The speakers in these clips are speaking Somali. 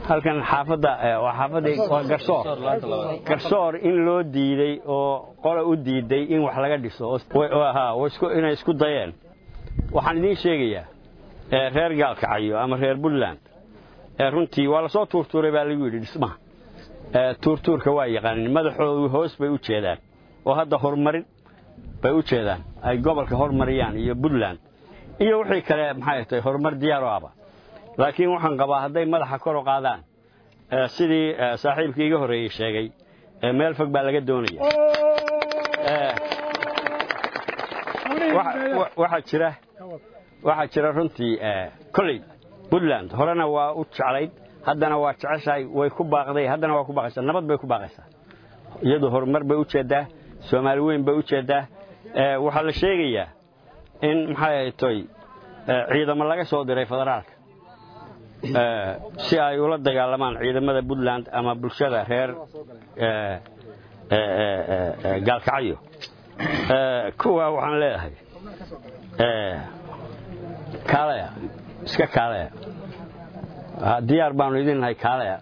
halkan xaafadda waa xaafadii waa garsoor garsoor in loo diiday oo qola u diiday in wax laga dhiso inay isku dayeen waxaan idiin sheegayaa reer gaalkacayo ama reer puntland runtii waa lasoo tuurtuuray baa lagu yidhi dhismaha tuurtuurka waa yaqaanin madaxoodu hoos bay u jeedaan oo hadda horumarin bay u jeedaan ay gobolka hormariyaan iyo puntland iyo wixii kale maxay tahay horumar diyaaro aba laakiin waxaan qabaa hadday madaxa kor u qaadaan sidii saaxiibkii iga horreeyey sheegay meel fog baa laga doonaya waxaa jira waxaa jira runtii kolley puntland horena waa u jeclayd haddana waa jeceshahay way ku baaqday haddana waa ku baaqaysaa nabad bay ku baaqaysaa iyadu horumar bay u jeeddaa soomaali weyn bay u jeeddaa waxaa la sheegayaa in maxay toy ciidamo laga soo diray federaalka si ay ula dagaalamaan ciidamada puntland ama bulshada reer gaalkacyo kuwa waxaan leedahay kaalaya iska kaalaya diyaar baanu idin nahay kaalaya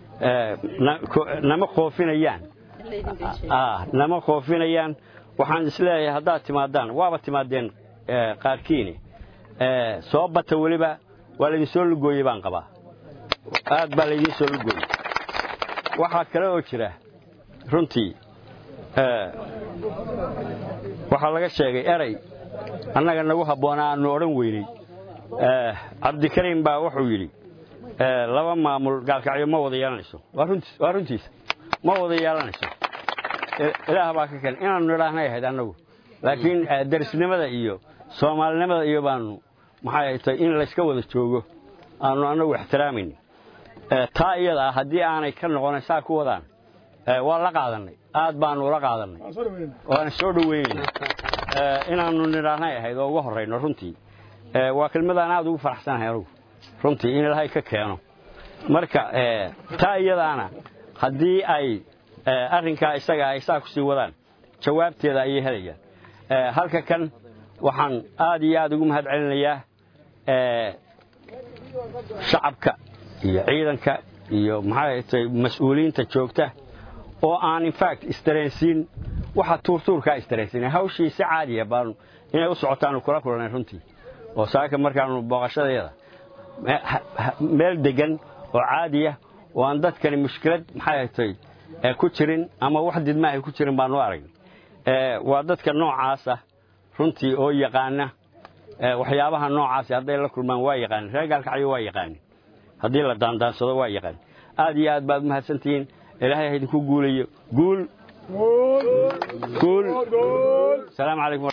nama qoofinayaan nama qoofinayaan waxaan isleeyahay haddaad timaadaan waaba timaadeen qaarkiini soo bata weliba waa laydin soo lugooyey baan qabaa aad baa laydiin soo lugooyey waxaa kale oo jira runtii waxaa laga sheegay erey annaga nagu habboonaa aanu odhan weynay cabdikariim baa wuxuu yidhi laba maamul gaalkacyo ma wada yeelanayso waa runtiisa ma wada yeelanayso ilaah baa ka keen inaannu idhaahnay ahayd annagu laakiin darisnimada iyo soomaalinimada iyo baanu maxay tahay in layska wada joogo aanu annagu ixtiraamaynin taa iyada ah haddii aanay ka noqonayn saa ku wadaan waa la qaadannay aad baanu ula qaadannay waana soo dhoweynayna inaannu nidhaahnay ahayd oo uga horrayno runtii waa kelmadaan aad ugu faraxsanahay anugu runtii in ilaahay ka keeno marka taa iyadaana haddii ay arrinkaa isaga ay saa ku sii wadaan jawaabteeda ayay helayaan halka kan waxaan aad iyo aad ugu mahad celinayaa shacabka iyo ciidanka iyo maxay tahay mas-uuliyiinta joogta oo aan infact isdareensiin waxa tuurtuurkaa isdareensiin hawshii si caadiya baanu inay u socotaanu kula kulannay runtii oo saaka markaanu booqashadeeda meel degan oo caadiya oo aan dadkani mushkilad maxay tahay ku jirin ama wax didma ay ku jirin baanu aragnay waa dadka noocaasa runtii oo yaqaana waxyaabaha noocaasi hadday la kulmaan waa yaqaanin reer gaalkacyo waa yaqaanin haddii la daandaansado waa yaqaanin aad iyo aad baad umahadsantihiin ilaahay ha idinku guulayo guul guul salaamu calaykum